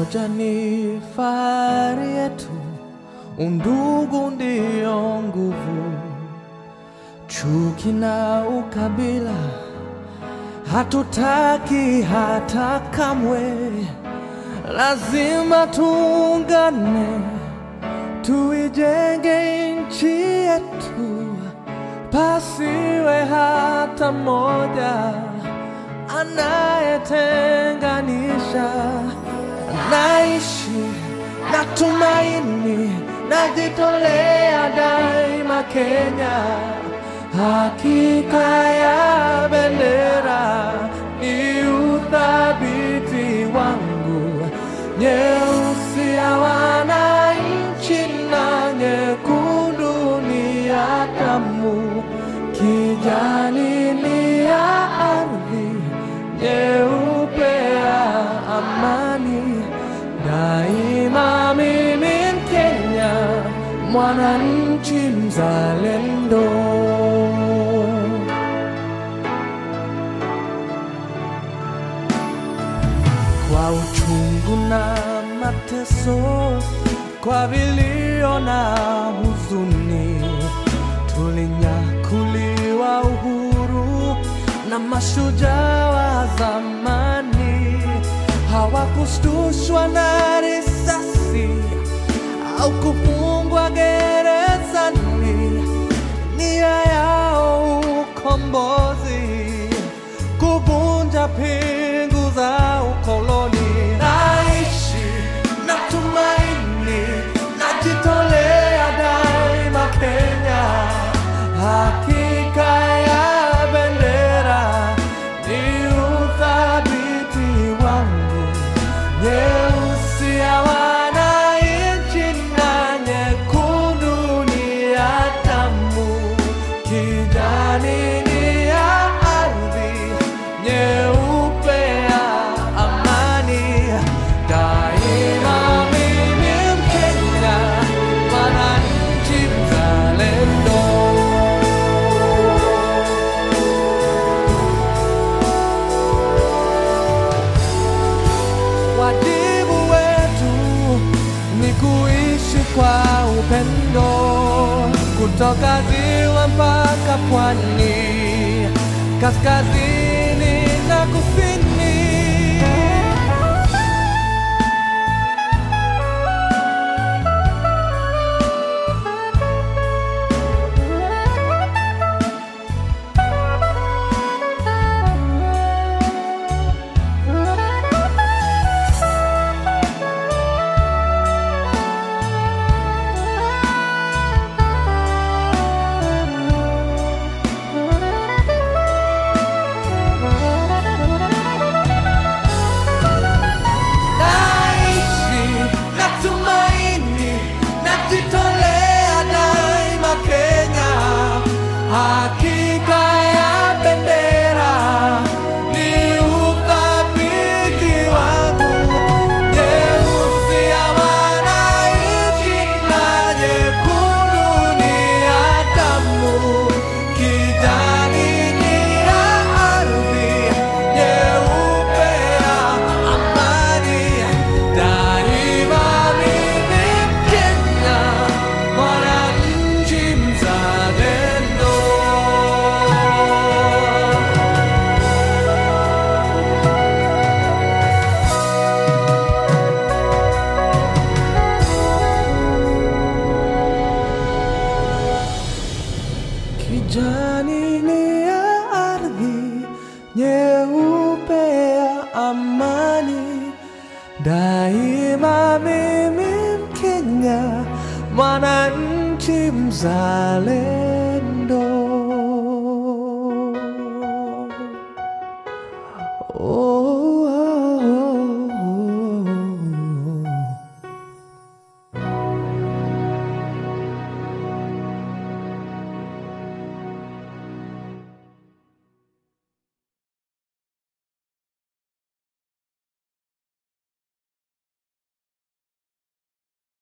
Umoja ni fahari yetu, undugu ndio nguvu. Chuki na ukabila hatutaki hata kamwe, lazima tuungane, tuijenge nchi yetu, pasiwe hata mmoja anayetenganisha. Naishi na tumaini, najitolea daima Kenya. Hakika ya bendera ni uthabiti wangu, nyeusi ya wananchi na nyekundu ni ya damu, kijani ni ya ardhi, nyeupe ya amani. Daima mimi Mkenya, mwananchi mzalendo. Kwa uchungu na mateso, kwa vilio na huzuni, tulinyakuliwa uhuru na mashujaa wa zamani. Hawakushtushwa na risasi au kufungwa gerezani, nia yao ukombozi, kuvunja pingu za ukoloni. Naishi na tumaini, najitolea daima Kenya. Hakika ya bendera ni uthabiti wangu, nyeusi ya wananchi na nyekundu ni ya damu, kijani ni ya ardhi, nyeupe ya amani. Daima mimi Mkenya, mwananchi mzalendo. Wajibu wetu ni kuishi kwa upendo, kutoka ziwa mpaka pwani, kaskazini na kusini. Naishi na tumaini, najitolea daima Kenya. Hakika ya bendera ni uthabiti wangu, nyeusi ya wananchi na nyekundu ni ya damu, kijani ni ya ardhi, nyeupe ya amani. Daima mimi Mkenya, mwananchi mzalendo. Kijani ni ya ardhi, nyeupe ya amani. Daima mimi Mkenya, mwananchi mzalendo.